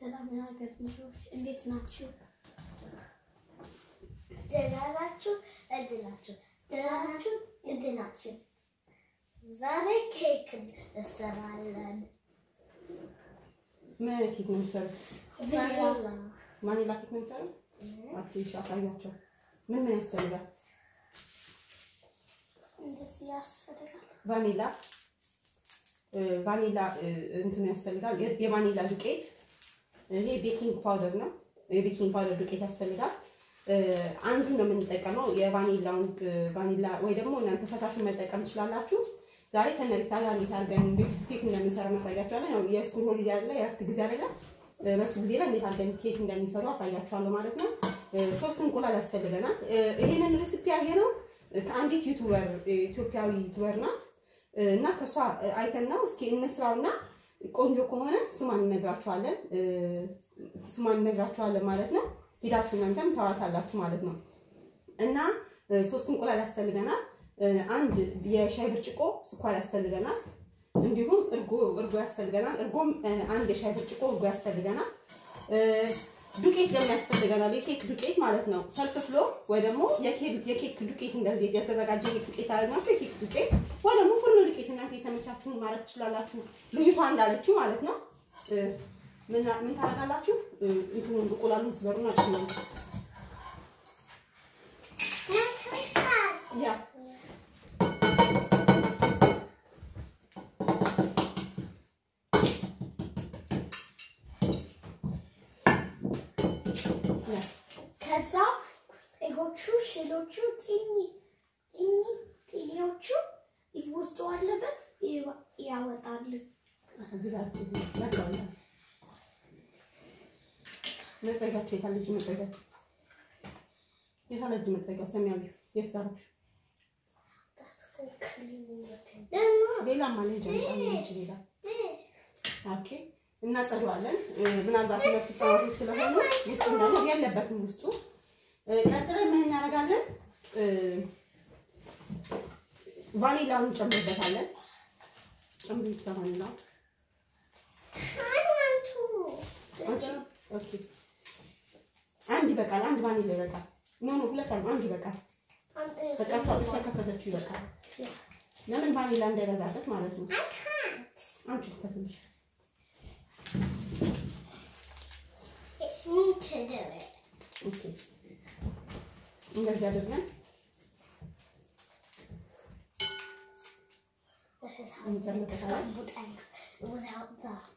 ሰላም የሀገር ልጆች እንዴት ናችሁ? ደህና ናችሁ? እንዴት ናችሁ? ደህና ናችሁ? እንዴት ናችሁ? ዛሬ ኬክ እንሰራለን። ምን አይነት ኬክ ነው የሚሰሩት? ቫኒላ ማኒላ ኬክ ነው የሚሰሩት? አትሽ አሳያቸው። ምን ምን ያስፈልጋል? እንደዚህ ያስፈልጋል። ቫኒላ እ፣ ቫኒላ እ፣ እንትን ያስፈልጋል። የ- የቫኒላ ዱቄት ይሄ ቤኪንግ ፓውደር ነው። የቤኪንግ ፓውደር ዱቄት ያስፈልጋል። እ፣ አንዱን ነው የምንጠቀመው የቫኒላውን እ፣ ቫኒላ ወይ ደግሞ እናንተ ፈሳሹን መጠቀም ትችላላችሁ። ዛሬ ከነሪታ ጋር እንዴት አድርገን እንዴት ኬክ እንደምንሰራ እናሳያቸዋለን። ያው የስኩል ሆሊዴ አለ የእረፍት ጊዜ አይደለ? እ፣ በሱ ጊዜ ላይ እንዴት አድርገን ኬክ እንደሚሰሩ አሳያቸዋለሁ ማለት ነው። እ፣ ሶስት እንቁላል ያስፈልገናል። እ፣ ይሄንን ሬሲፒ ያየነው ከአንዲት ዩቱበር ኢትዮጵያዊ ዩቱበር ናት እና ከእሷ አይተን ነው። እስኪ እንስራውና ቆንጆ ከሆነ ስሟን እነግራችኋለን እ፣ ስሟን እነግራችኋለን ማለት ነው። ሄዳችሁ እናንተም ታዋታላችሁ ማለት ነው። እና እ፣ ሶስት እንቁላል ያስፈልገናል። እ፣ አንድ የሻይ ብርጭቆ ስኳር ያስፈልገናል። እንዲሁም እርጎ እርጎ ያስፈልገናል። እርጎም እ፣ አንድ የሻይ ብርጭቆ እርጎ ያስፈልገናል። እ፣ ዱቄት ደግሞ ያስፈልገናል። የኬክ ዱቄት ማለት ነው። ሰልፍ ፍሎ ወይ ደግሞ የኬክ የኬክ ዱቄት እንደዚህ የተዘጋጀ የኬክ ዱቄት አለናቸው። የኬክ ዱቄት ወይ ደግሞ ፉርኖ ዱቄት እናንተ የተመቻችሁን ማድረግ ትችላላችሁ። ልዩቷ እንዳለችው ማለት ነው። እ፣ ምን ምን ታደርጋላችሁ? እ፣ እንትኑን እንቁላሉን ስበሩና ጨምሩ። ያ ያ ከዛ ኤጎቹ ሽሎቹ ጢኒ ጢኒ ጢኒዎቹ ውስጡ አለበት ይወ- ያወጣሉ። እዚህ ጋር መጥረጊያ መጥረጊያቸው የታለ እጅ መጥረጊያ የታለ እጅ መጥረጊያ ሰማያዊ የት ጋር ነች? ደግሞ ሌላም አለ እንጂ አንቺ ሌላ ኦኬ እናጸደዋለን። እ፣ ምናልባት እነሱ ሰዎች ስለሆኑ ውስጡ ደግሞ የለበትም ውስጡ። እ፣ ቀጥለን ምን እናደርጋለን? እ፣ ቫኒላውን እንጨምርበታለን። ጨምሪ ቫኒላ ሃይማኖቱ አንቺ ኦኬ አንድ ይበቃል። አንድ ቫኒላ ይበቃል። ኖ ኖ ሁለት አሉ። አንድ ይበቃል። በቃ እሷ እሷ ከፈተችው ይበቃል። ለምን ቫኒላ እንዳይበዛበት ማለት ነው። አንቺ ከፈትልሽ It's me to do it. ኦኬ እንደዚህ አድርገን This is how And you jam make it together. scrambled eggs without that.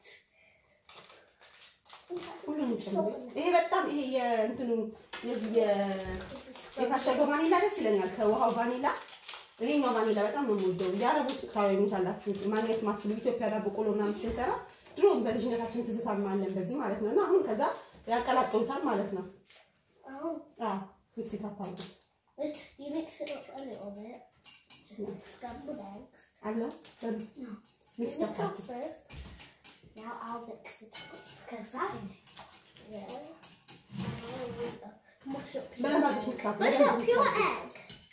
ሁሉንም ጨምሪ። ይሄ በጣም ይሄ የእንትኑ የዚህ የ- የታሸገው ቫኒላ ደስ ይለኛል ከውሃው ቫኒላ። ይሄኛው ቫኒላ በጣም ነው የምወደው። የአረቡ ታዩታላችሁ ማግኘት ማችሉ ኢትዮጵያ ዳቦ ቆሎ ምናምን ስንሰራ ድሮ በልጅነታችን ትዝታ አለን በዚህ ማለት ነው። እና አሁን ከዛ ያቀላቅሉታል ማለት ነው። Oh, አዎ ሚክስ ታፓርጉት wait, you mix it up a little bit. Just like scrambled eggs. አለው በሉ You ሚክስ mix up ታፓርጉት first. Now I'll mix it up because that. Yeah. I'll mush up your በደንብ አድርገሽ ሚክስ አፕ Mush በደንብ up ሚክስ your አፕ egg.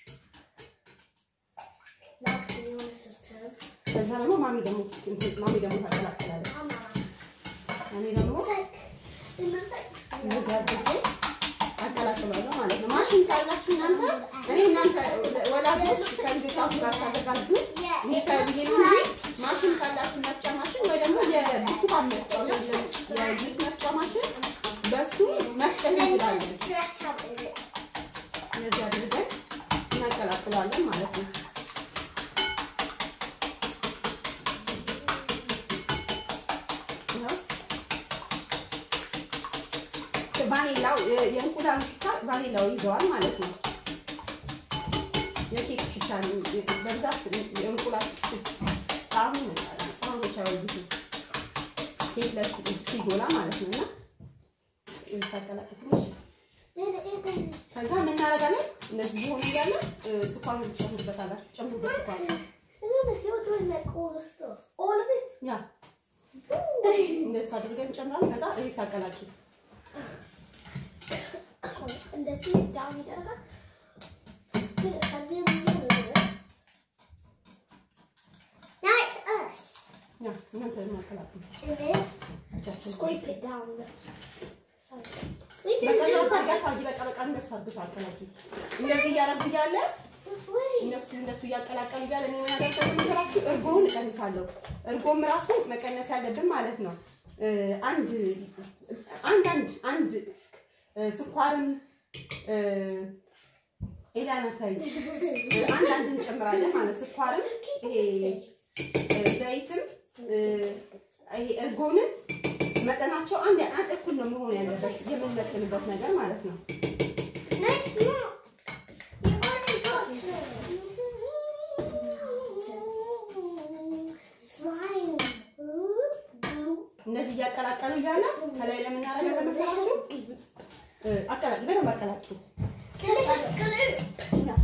Now can you want this turn? ከዛ ደግሞ ማሚ ደግሞ እንትን ማሚ ደግሞ ታቀላቅላለች። Mama. እኔ ደግሞ It's like, it's like. እንደዚህ አድርጌ አቀላቅላለሁ ማለት ነው። ማሽን ካላችሁ እናንተ እኔ እናንተ ወላጆች ከልጆቻችሁ ጋር ታዘጋጁ ሚካኤል ነው እንጂ ማሽን ካላችሁ መፍጫ ማሽን ወይ ደግሞ የብርቱካን መፍጫ ወይ የጁስ መፍጫ ማሽን በሱ መፍጨት እንችላለን። እንደዚህ አድርገን እናቀላቅለዋለን ማለት ነው። ይኸው ቫኒላው የእንቁላሉ ሽታ ቫኒላው ይዘዋል ማለት ነው። የኬክ ሽታ ነው። በብዛት የእንቁላል ጣዕሙ ህፃኖች አይወዱትም። ኬክ ላይ ሲጎላ ማለት ነው እና ታቀላቅል ትንሽ ከዛ ምን እናደርጋለን? እንደዚህ ሆኖ እያለ ስኳር ትጨምሩበታላችሁ። ጨምሩበት ስኳር All of it. ያ እንደዚህ አድርገን እንጨምራለን። ከዛ ይሄ ታቀላቅል እንደዚህ ዳውን ይደረጋል። Now it's us. ያ እናንተ ማቀላቅል And then እጃችን Scrape it down. So, we በቃ can do ያው it ታርጋ ታርጊ በቃ በቃ እንደሱ አድርገሽ አቀላቂ። እንደዚህ እያደረጉ እያለ this way. እነሱ እነሱ እያቀላቀሉ እያለ እኔ ምን አደርጋለሁ መሰላችሁ? እርጎውን እቀንሳለሁ። እርጎም ራሱ መቀነስ ያለብን ማለት ነው እ፣ አንድ አንድ አንድ አንድ እ፣ ስኳርም እ፣ ኤላና ታይ እ፣ አንድ አንድ እንጨምራለን ማለት ስኳርም ይሄ እ፣ ዘይትም እ፣ ይሄ እርጎንም መጠናቸው አንድ አንድ እኩል ነው መሆን ያለበት የምንመጥንበት ነገር ማለት ነው። No, it's not. You already got it. Slime. እነዚህ እያቀላቀሉ እያለ ከላይ ለምናደርገው ለመሰላችሁ እ፣ አቀላቂ በደንብ አቀላቂ Delicious glue.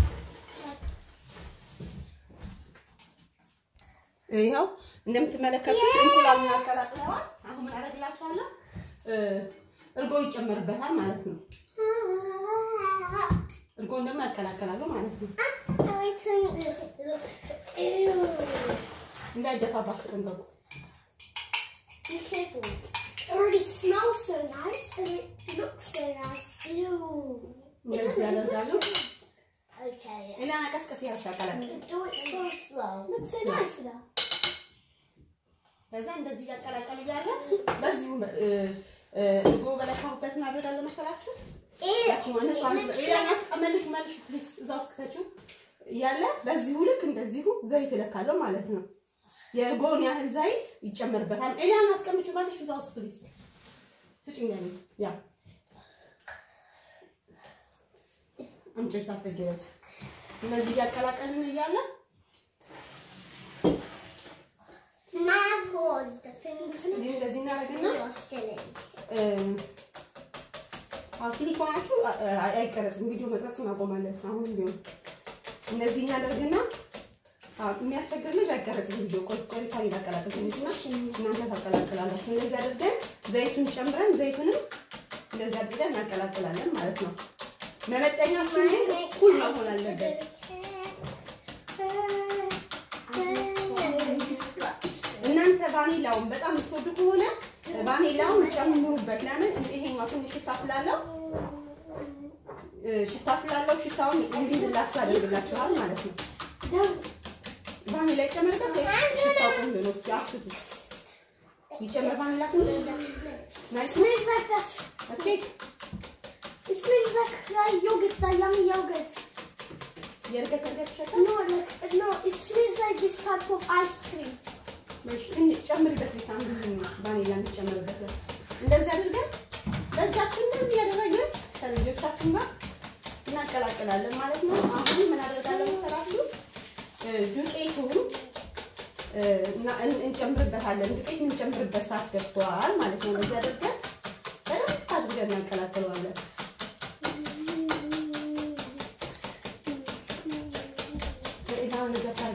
ይኸው እንደምትመለከቱት እንቁላሉን አቀላቅለዋል። አሁን ምን አደርግላችኋለሁ? እ፣ እርጎ ይጨመርበታል ማለት ነው። እርጎን ደግሞ ያቀላቀላሉ ማለት ነው። I think this looks. Ew. እንዳይደፋባችሁ ጠንቀቁ። Be careful. It already smells so nice and it looks so nice. Ew. እንደዚህ ያደርጋሉ። Okay. ሌላ ቀስቀስ ያልሽ አቀላቅል። Do it so slow. Looks so nice though. ከዛ እንደዚህ እያቀላቀሉ እያለ በዚሁ እ፣ እ፣ እርጎ በለካሁበት ምን አደርጋለሁ መሰላችሁ? ያቺኛዋ እነሱ አንድ ሌላኛ መልሹ መልሹ ፕሊዝ እዛ ውስጥ ከተችው እያለ በዚሁ ልክ እንደዚሁ ዘይት እለካለሁ ማለት ነው። የእርጎውን ያህል ዘይት ይጨመርበታል። ኤሊያን አስቀምጩ መልሹ እዛ ውስጥ ፕሊዝ ስጭኝ። ያኔ ያ አምጪሽ ታስገቢያለሽ። እነዚህ እያቀላቀልን እያለ My paws, the fingers እንዲህ እንደዚህ እናደርግና are silly. አዎ ሲሊኮናችሁ አ- አ- አይቀረጽም። ቪዲዮ መቅረጽን አቆማለን። አሁን ቢሆን እንደዚህ እናደርግና አዎ የሚያስቸግር ልጅ አይቀረጽም ቪዲዮ። ቆይ ቆይታ ይላቀላቅል ትንሽና እናንተ ታቀላቅላላችሁ። እንደዚህ አድርገን ዘይቱን ጨምረን ዘይቱንም እንደዚህ አድርገን እናቀላቅላለን ማለት ነው። መመጠኛችን ግን እኩል መሆን አለበት። እናንተ ቫኒላውን በጣም የምትወዱ ከሆነ ቫኒላውን ጨምሩበት። ለምን ይሄኛው ትንሽ ሽታ ስላለው እ፣ ሽታ ስላለው ሽታውን እንዲይዝላችሁ ያደርግላችኋል ማለት ነው። ቫኒላ ይጨመርበት ወይስ ሽታው ቆንጆ ነው? እስኪ አስቱ ይጨመር ቫኒላ ትንሽ ናይስ ነው። Smells like that. ኦኬ It smells like uh, yogurt, the yummy yogurt. የእርገት እርገት ይሸጣል። No, like, no, it smells like this type of ice cream. እሺ እንዴ ጨምሪበት ቤት አንዱ ቫኒላ እንጨምርበት። እንደዚህ አድርገን በእጃችን እንደዚህ ያደረግን ከልጆቻችን ጋር እናቀላቅላለን ማለት ነው። አሁን ምን አደርጋለሁ መሰላችሁ? እ፣ ዱቄቱን እ፣ እና እን- እንጨምርበታለን። ዱቄት የምንጨምርበት ሰዓት ደርሷል ማለት ነው። እንደዚህ አድርገን በደንብ አድርገን እናቀላቅለዋለን። በኢዳን ገታሪ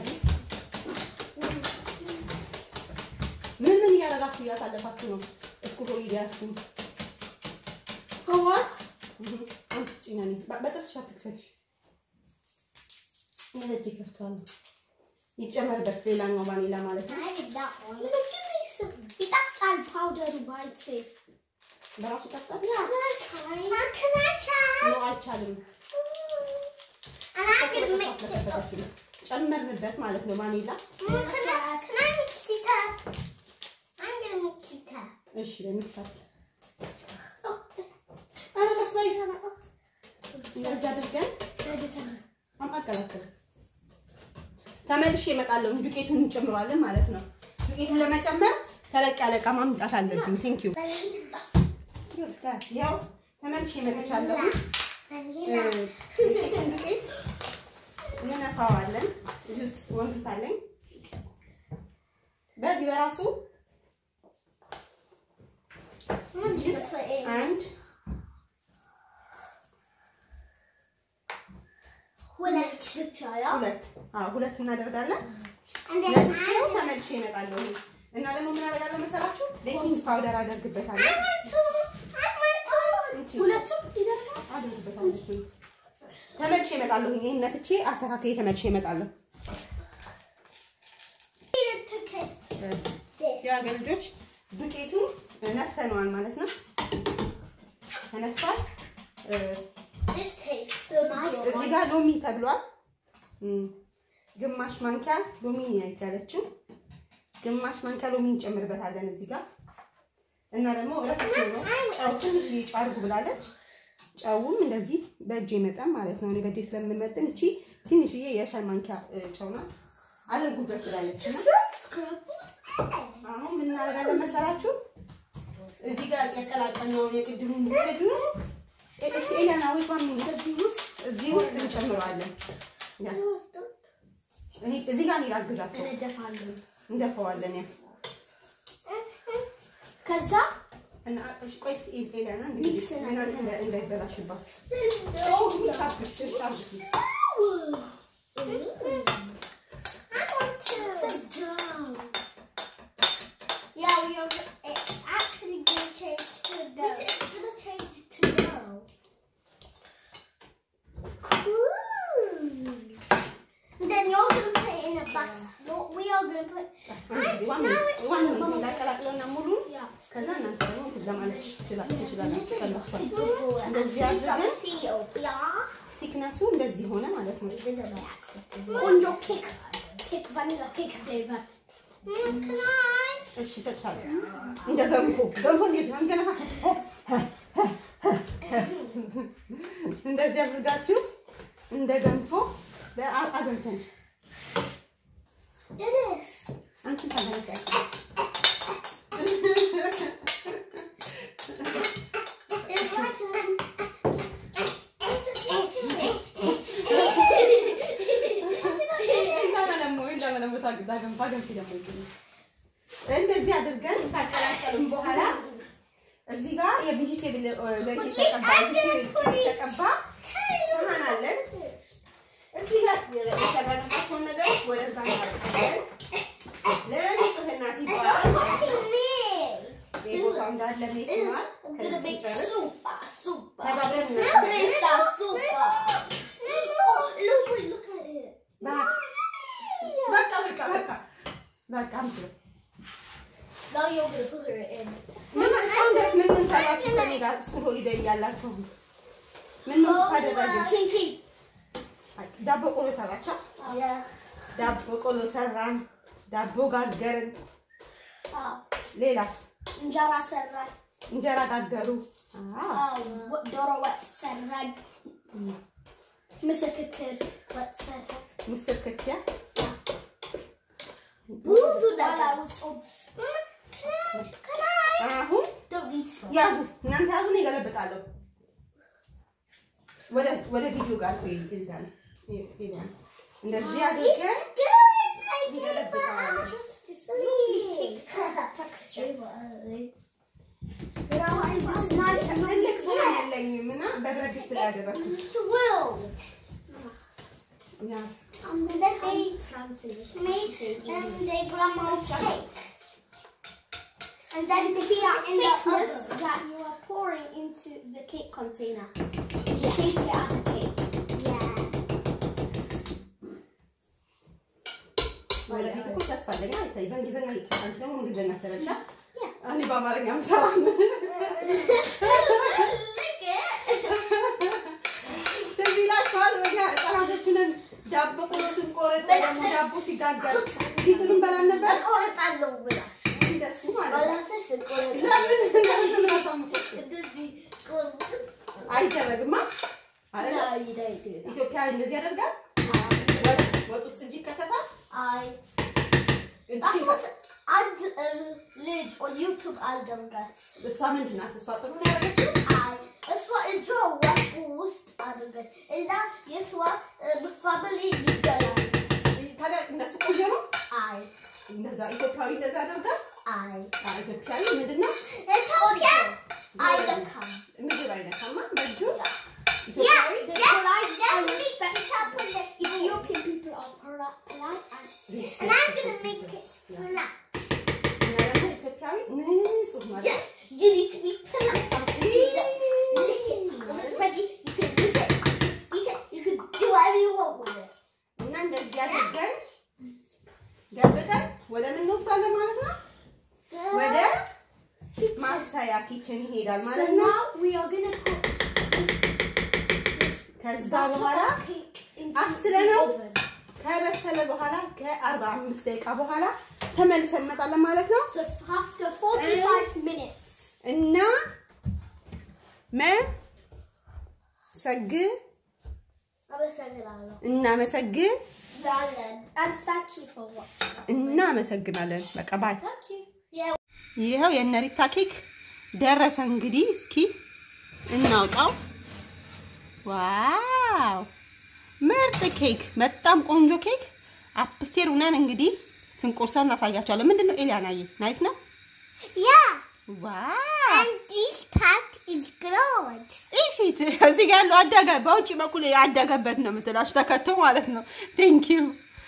ምን ምን እያደረጋችሁ እያሳለፋችሁ ነው? እስኩሮ ይዲያችሁ For what? አንተ ስጪኝ ነኝ በጥርስሽ አትክፈች። ምን እጅ ይከፍተዋል። ይጨመርበት ሌላኛው ቫኒላ ማለት ነው። I did that one. Look at this. That's all powder by itself. በራሱ ጠጣት Yeah. Can I try? How can I try? ነው አይቻልም። And I can mix it up. ጨመርንበት ማለት ነው ቫኒላ። Mom, can I, can I mix it up? I'm gonna mix it up. እሺ ለሚክሳት Oh, አለቀስ ላይ oh. እንደዚህ አድርገን Editor. አማቀላቀል ተመልሼ እመጣለሁ። ዱቄቱን እንጨምረዋለን ማለት ነው። ዱቄቱን ለመጨመር ተለቅ ያለ እቃ ማምጣት አለብኝ። ቴንክ ዩ ያው ተመልሼ እመጥቻለሁ። Vanilla. ዱቄቱን ዱቄት እንነፋዋለን። እዚህ ውስጥ ወንፊት አለኝ። በዚህ በራሱ I'm just gonna put it in. አንድ Hulet suchaya. ሁለት አዎ ሁለት እናደርጋለን። And then ለብቻው I, ተመልሼ እመጣለሁ እና ደግሞ ምን አደርጋለሁ መሰላችሁ? ቤኪንግ ፓውደር አደርግበታለሁ። I want to. I want to. እንቺ ሁለቱም ይደርሳል። አደርግበታለሁ። ተመልሼ እመጣለሁ። ይሄን ነፍቼ አስተካክዬ ተመልሼ እመጣለሁ። Need to kiss this. የሀገር ልጆች ዱቄቱን ነፍተነዋል ማለት ነው። ተነፍቷል። እ፣ This tastes so nice. እዚህ ጋር ሎሚ ተብሏል። እም፣ ግማሽ ማንኪያ ሎሚ ነው ያለችው። ግማሽ ማንኪያ ሎሚ እንጨምርበታለን እዚህ ጋር እና ደግሞ ረስቼ ነው ጨው ትንሽ አድርጉ ብላለች። ጨውም እንደዚህ በእጄ መጠን ማለት ነው። እኔ በእጄ ስለምመጥን እቺ ትንሽዬ የሻይ ማንኪያ እ፣ ጨው ናት አድርጉበት ብላለች እና አሁን ምን እናደርጋለን መሰላችሁ? እዚህ ጋር ያቀላቀልነውን የቅድሙን ዱቄቱ እስኪ ኤሊያና ወይ ባሚ እዚህ ውስጥ እዚህ ውስጥ እንጨምረዋለን። ያ እኔ እዚህ ጋር እኔ ላግዛቸው እነደፋለሁ። እንደፈዋለን። ያ ከዛ እና እሺ፣ ቆይ እስኪ ኤሊያና እንግዲህ ሚክስ እናንተ እንዳ- እንዳይበላሽባችሁ ታብሽ ታብሽ Yeah, we are. It's actually going to change to dough. It's going to change to dough. Cool. And then you're going to put it in a bus. No, we are going to put. ዋን ዋን ላቀላቅለውና ሙሉ Yeah. ከዛ እናንተ ደግሞ እንትን ለማለት ትችላ- ትችላላችሁ ቀላችኋል። People እንደዚህ actually አድርገን feel. Yeah. ቲክነሱ እንደዚህ ሆነ ማለት ነው። On your cake. Cake vanilla cake flavor. can I? እሺ ሰጥቻለሁ። እንደ ገንፎ ገንፎ እንዴት ነው ገና እንደዚህ አድርጋችሁ እንደ ገንፎ አገንፈን It is. አንቺ ታገንፈን It's right in. እንደዚህ አድርገን ካቀላቀልን በኋላ እዚህ ጋር የቬጂቴብል ዘይት የተቀባ ቬጂቴብል የተቀባ ሰሃን አለን። እዚህ ጋር የሰራንባቸውን ነገሮች ወደዛ እናደርጋለን። ለንጽህና ሲባል የቦታው እንዳለ ሜስማር I'm gonna make ሲጨርስ super, super. ተባብረን እናደርጋለን። Taste that super. Oh, look, wait, look at it. በቃ በቃ በቃ በቃ አምስሎ Now you're gonna put it in. ምን እስካሁን ድረስ ምን ምን ሰራችሁ ከኔ ጋር ስኩል ሆሊዴይ እያላችሁ ምን ምን ታደረግን? Ching ching. ዳቦ ቆሎ ሰራችሁ? Yeah. ዳቦ ቆሎ ሰራን፣ ዳቦ ጋገርን። Oh, ሌላስ እንጀራ ሰራን። እንጀራ ጋገሩ። አዎ አዎ፣ ዶሮ ወጥ ሰራን። ምስር ክክር ወጥ ሰራን። ምስር ክትያ ብዙ ነገር አሁን ያዙ እናንተ ያዙ፣ እኔ እገለብጣለሁ። ወደ ወደ ቪዲዮ ጋር እኮ ይልዳል ይልዳል። እንደዚህ አድርገን እንገለብጠዋለን። ትልቅ ሰሃን የለኝም እና በብረት ድስት ላይ ያደረኩት ያ And then they made um, their grandma's cake. And then the thickness that you are pouring into the cake container. You shape it as a cake. Yeah. ወደፊት እኮ ተስፋ አለኝ። አይታይ በእንግሊዝኛ እየተሰራ አንቺ ደግሞ እንግሊዝኛ ሰረቻ Yeah. እኔ በአማርኛ ምሰራም Look it. ትዝ ይላችኋል ወዲያ ህጻናቶቹንን ዳቦ ቆሎ ስንቆረጥ ደግሞ ዳቦ ሲጋገር ፊቱንም በላን ነበር እቆርጣለሁ ብላ እንደሱ ማለት ነው። ወላፈሽ እቆርጣለሁ። ለምን ለምን አሳምቆሽ እንደዚህ ቆርጥ አይደረግማ አይደለ? No, you don't do that. ኢትዮጵያ እንደዚህ ያደርጋል። ወጥ ወጥ ውስጥ እጅ ይከተታል። I እጅ That's what ይከተታል። and um, Lid on YouTube አልደርጋል እሷ ምንድን ናት? እሷ ጥሩ ነው ያደረገችው። አይ እሷ እጇ ወጥ ውስጥ አድርገች እና የእሷ ፋሚሊ ይገላል። ታዲያ እንደሱ ቆየ ነው አይ እንደዛ ኢትዮጵያዊ እንደዛ ያደርጋል። አይ አይ ኢትዮጵያዊ ምንድን ነው ኢትዮጵያ አይለካም። ምግብ አይነካማ በእጁ Yeah, ኢትዮጵያዊ they're polite and respectful. Ethiopian people are poli- polite and, and I'm gonna make it flat. እና ደግሞ ኢትዮጵያዊ ንጹህ ማለት Yes, you need to be polite. Lick it. When it's ready, you can lick it, eat it, you can do whatever you want with it. እና እንደዚህ አድርገን ገብተን ወደ ምን እንወስዳለን ማለት ነው? ወደ ማብሰያ ኪችን ይሄዳል So ማለት ነው። now we are gonna put this, this ከዛ batter በኋላ of cake into አብስለነው the oven. ከበሰለ በኋላ ከ45 ደቂቃ በኋላ ተመልሰን እንመጣለን ማለት ነው So after 45 minutes. እና መሰግ አመሰግናለሁ። እናመሰግን ዛለን And thank you for watching. እናመሰግናለን። በቃ ባይ። Thank you. ይኸው የነሪታ ኬክ ደረሰ። እንግዲህ እስኪ እናውጣው። ዋው ምርጥ ኬክ፣ በጣም ቆንጆ ኬክ። አፕስቴር ሁነን እንግዲህ ስንቆርሰው እናሳያቸዋለን። ምንድን ነው ኤሊያናዬ? ናይስ ነው። Yeah, ዋው and this part is gross. ኢሲት እዚህ ጋር ያለው አደገ፣ በውጭ በኩል ያደገበት ነው የምትላችሁ ተከቶ ማለት ነው። ቴንክ ዩ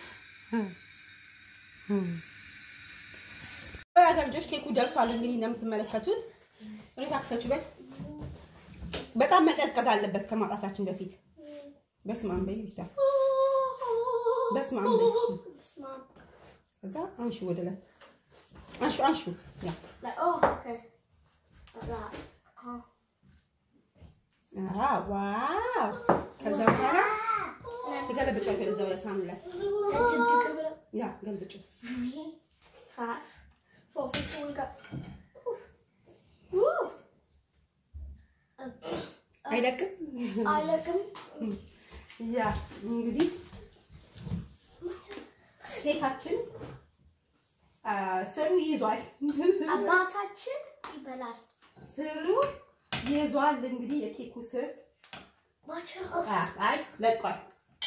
ልጆች ኬኩ ደርሷል። እንግዲህ እንደምትመለከቱት ሬሳ ክፈችበት። በጣም መቀዝቀዝ አለበት ከማውጣታችን በፊት። በስመ አብ በይ ሪታ፣ በስመ አብ በይ እስኪ። Smart. ከዛ አንሹ ወደ ላይ አንሹ አንሹ ያ Like, oh, okay. Like that. Oh. አዎ ዋው። ከዛ በኋላ ትገለብጫለሽ ወደዛ ወደ ሳህኑ ላይ ያ ገልብጩ። Three, five, four, three, two, one, go. Woo. አይለቅም I look them. ያ እንግዲህ ኬካችን አ፣ ስሩ ይዟል። አባታችን ይበላል። ስሩ ይዟል። እንግዲህ የኬኩ ስር አ፣ አይ ለቋል።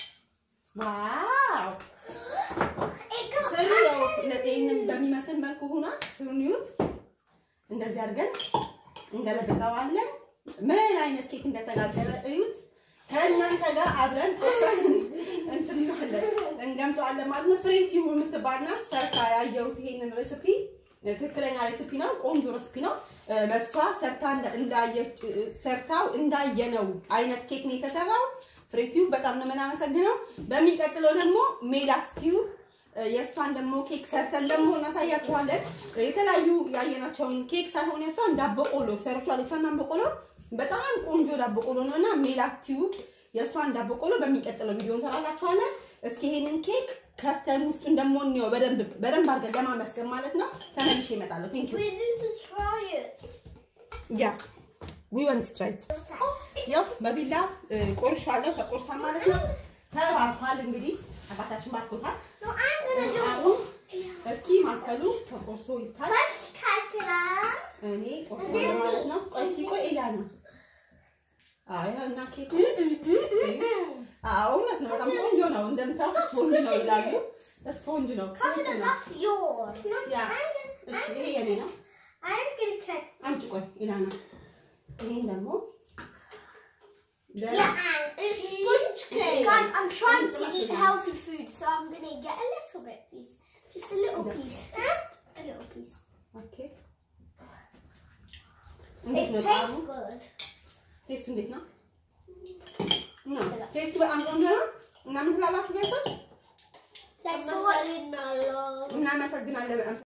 ዋው ስሩ ያው ለጤንም በሚመስል መልኩ ሆኗል። ስሩን ይዩት። እንደዚህ አድርገን እንገለብጠዋለን። ምን አይነት ኬክ እንደተጋገረ እዩት። ከእናንተ ጋር አብረን ቆርሰን እንትን እንላለን እንገምጠዋለን ማለት ነው። ፍሬንቲ የምትባል ናት ሰርታ ያየሁት ይሄንን ሬሲፒ ትክክለኛ ሬሲፒ ነው። ቆንጆ ሬሲፒ ነው። እ፣ በሷ ሰርታ እንዳ- እንዳየች እ፣ ሰርታው እንዳየነው አይነት ኬክ ነው የተሰራው። ፍሬቲው በጣም ነው የምናመሰግነው። በሚቀጥለው ደግሞ ሜላት ቲዩብ እ፣ የእሷን ደግሞ ኬክ ሰርተን ደግሞ እናሳያችኋለን። የተለያዩ ያየናቸውን ኬክ ሳይሆን የእሷን ዳቦ ቆሎ ሰርቷል። የእሷን ዳቦ ቆሎ በጣም ቆንጆ ዳቦ ቆሎ ነው እና ሜላት ቲዩብ የእሷን ዳቦ ቆሎ በሚቀጥለው ቪዲዮ እንሰራላችኋለን። እስኪ ይሄንን ኬክ ከፍተን ውስጡን ደግሞ እንየው በደንብ በደንብ አድርገን ለማመስገን ማለት ነው። ተመልሼ እመጣለሁ። ቴንክ ዩ We need to try it. ያ ዊ ወንት ትራይ ኢት ያው በቢላ እ፣ ቆርሻለሁ። ተቆርሷል ማለት ነው። ተባርኳል። እንግዲህ አባታችን ባርኮታል። No, I'm gonna do አሁን እስኪ ማከሉ ተቆርሶ ይታይ። First, calculate. እኔ ቆርሷለሁ ማለት ነው። ቆይ እስኪ ቆይ ኤላ ነው። አይ እና ኬኩ አዎ እውነት ነው። በጣም ቆንጆ ነው። እንደምታውቁ ስፖንጅ ነው ይላሉ። ስፖንጅ ነው። Calculate, that's yours. ያ እሺ፣ ይሄ የኔ ነው። I'm gonna cut. አንቺ ቆይ ኢላና ይሄን ደግሞ Yeah, and it's sponge cake. Guys, I'm trying to eat healthy food, so I'm gonna get a little bit, please. Just a little piece. Just a little piece. ኦኬ እንዴት It ነው tastes ጣዕሙ? good. ቴስቱ እንዴት ነው? ነው ቴስቱ በጣም ቆንጆ ነው። እና ምን ትላላችሁ ቤተሰብ? Thanks for watching. Marshmallow. እናመሰግናለን በጣም